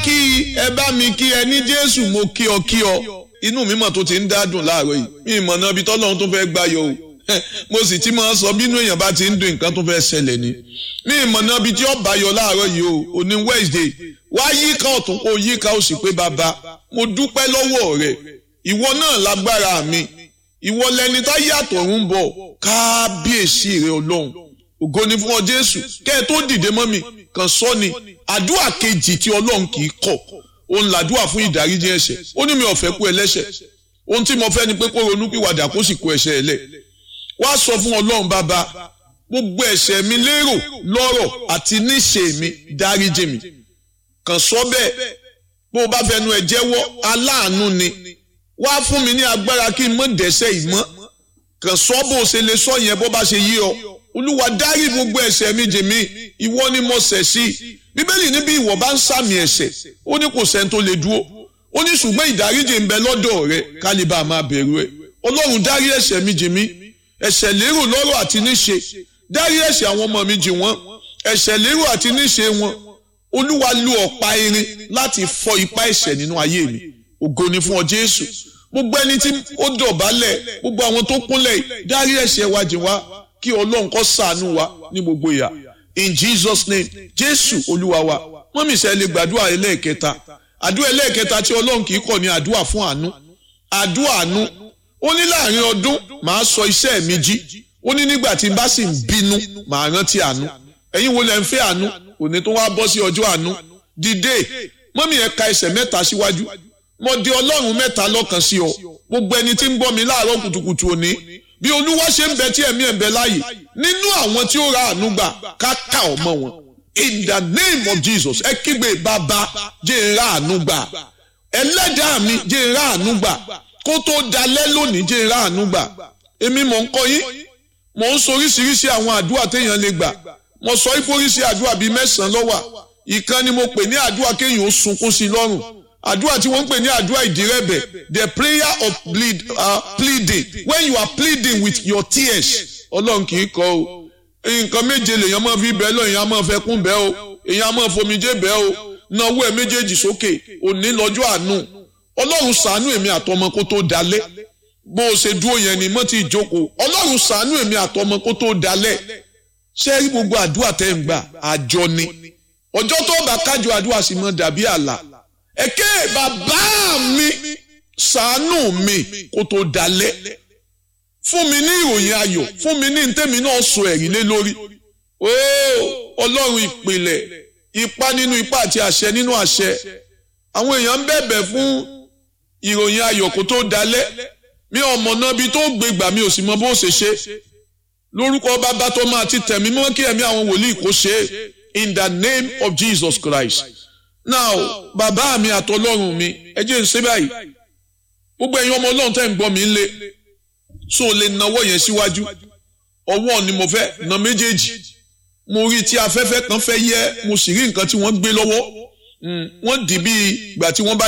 kí ẹ bá mi kí ẹ ní jésù mo kí ọ kí ọ inú mi mọ̀ tó ti ń dádùn láàárọ̀ yìí mi ìmọ̀ náà ibi tọ́lọ́run tó fẹ́ gbáyọ̀ o mo sì ti máa sọ bínú èèyàn bá ti ń dùn nǹkan tó fẹ́ ṣẹlẹ̀ ni mi ìmọ̀ náà ibi tí ó báyọ̀ láàárọ̀ yìí o òní wednesday wá yíká ọ̀tún kó yíká ó sì pé bàbá mo dúpẹ́ lọ́wọ́ rẹ̀ ìwọ náà lágbára mi ìwọ lẹni tá yàtọ̀ ń bọ̀ kábíyèsí rẹ ọlọ́run ògo ni fún ọ jésù kẹ́ ẹ tó dìde mọ́ mi kàn sọ ni àdúrà kejì tí ọlọ́run kì í kọ̀ òun làdúrà fún ìdáríjì ẹ̀ṣẹ̀ ó ní mi ò fẹ́ kú ẹlẹ́ṣẹ̀ ohun tí mo fẹ́ ni pé kó ronú pìwàdà kó sì kó ẹ̀ṣẹ̀ ẹ̀ lẹ̀ wá sọ fún ọlọ́run bàbá gbogbo ẹ̀ṣẹ̀ mi lérò lọ́rọ̀ àti níṣe mi dáríjì mi kàn sọ bẹ́ẹ̀ bó o bá fẹnu ẹ̀ jẹ́wọ́ aláàánú ni wá fún mi ní agbára kí n mọ̀ dẹ́ṣẹ̀ ìmọ̀ kàn sọ bó o ṣe lè sọ yẹn bó bá ṣe yí ọ olúwa dárí gbogbo ẹ̀ṣẹ̀ mi jì mí ìwọ ni mo ṣẹ̀ sí bíbélì níbi ìwọ bá ń sàmì ẹ̀ṣẹ̀ ó ní kò sẹ́ni tó lè dúró ó ní ṣùgbọ́n ìdáríjì ń bẹ lọ́dọ̀ rẹ kálíbà máa bẹ̀rù ẹ ọlọ́run dárí ẹ̀ṣẹ̀ mi jì mí ẹ̀ṣẹ̀ lérò lọ́rọ̀ àti níṣe dárí ẹ̀ṣẹ̀ àwọn ọmọ mi jì wọ́n ẹ̀ṣẹ̀ lérò àti níṣe wọn olúwa lu ọ̀pá irin láti fọ́ ipá ẹ̀ṣẹ̀ nínú ayé mi ògo ni fún ọ jésù gbogbo ẹni tí ó dọ̀bálẹ̀ gbogbo àwọn tó kúnlẹ̀ dárí ẹ̀ṣẹ̀ wa jì wá kí ọlọ́run kó ṣàánú wa ní gbogbo ìyà in jesus name jésù olúwa wa wọ́n mi sẹ́ lè gbàdúrà ẹlẹ́ẹ̀kẹta àdúrà ẹlẹ́ẹ̀kẹta tí ọlọ́run kì í kọ̀ ní àdúrà fún àánú àdúrà àánú ó ní láàrin ọdún màá sọ iṣẹ́ mi jí ó ní nígbà tí n bá sì ń bínú màá rántí àánú ẹ̀yin wo lẹ́ ń fẹ́ àánú òní tó wá bọ́ sí ọjọ́ àánú dìde mọ́mí ẹ̀ ka ẹsẹ̀ mẹ́ta síwájú mo di ọlọ́run mẹ́ta lọ́kàn sí ọ gbogbo ẹni tí ń bọ́ mi láàárọ̀ kùtùkùtù òní bí olúwa ṣe ń bẹ tí ẹ̀mí ẹ̀ ń bẹ láàyè nínú àwọn tí ó ra àánú gbà ká ká ọmọ wọn in the name of jesus ẹ kígbe bàbá jẹ́ ń ra àánú gbà ẹlẹ́dàá mi jẹ́ ń ra àánú gbà kó tó dalẹ́ lónìí jẹ́ ń ra àánú gbà èmi mò ń kọ́ yín mò ń soríṣiríṣi àwọn àdúrà téèyàn lè gbà mo sọ ìforíṣi àdúrà bíi mẹ́sàn-án lọ́wà ìkan ni mo pè ní àdúrà kéèyàn ó sunkún sí lọ́rùn àdúrà tí wọ́n ń pè ní àdúrà ìdírẹ́bẹ̀ the prayer of plead, uh, pleading when you are pleading with your tears ọlọ́run kì í kọ́ o nǹkan méje lèèyàn máa fi bẹ́ẹ̀ lọ èèyàn máa fẹ́ kún bẹ́ẹ̀ o èèyàn máa fomijé bẹ́ẹ̀ o náwó ẹ̀ méjèèjì sókè òní lọ́jọ́ àánú ọlọ́run ṣàánú èmi àtọmọ kó tó dalẹ̀ bó o ṣe dúró yẹn ni mọ́ ti jókòó ọlọ́run ṣàánú èmi àtọmọ kó tó dalẹ̀ ṣé rí gbogbo àdúrà tẹ́ ń gbà àjọ ni ọjọ́ tó bá kájọ àdúrà sì mọ́ dàbí àlà ẹ̀kẹ́ bàbá mi ṣàánú mi kó tó dalẹ̀ fún mi ní ìròyìn ayọ̀ fún mi ní ntẹ́mi náà sọ ẹ̀rí lé lórí ooo ọlọ́run ìpìlẹ̀ ipá nínú ipá àti àṣẹ nínú àṣẹ àwọn èèyàn ń bẹ̀bẹ̀ fún ìròyìn ayọ̀ kó tó dalẹ̀ mi ò mọ̀ náà bí tó gbé gbà mi ò sì mọ bó ṣe ṣe lórúkọ bàbá tó máa ti tẹ̀mí mọ́ kí ẹ̀mí àwọn wòlíì kó ṣe in the name of Jesus Christ now bàbá mi àtọlọ́run mi ẹ jẹ́ ń ṣe báyìí gbogbo ẹ̀yin ọmọ ọlọ́run tẹ́ ń gbọ́ mi ń lé so lè nawọ́ yẹn síwájú ọwọ́ ni mo fẹ́ na méjèèjì mo rí tí afẹ́fẹ́ kan fẹ́ yẹ mo sì rí nǹkan tí wọ́n gbé lọ́wọ́ wọ́n dì bí ìgbà tí wọ́n bá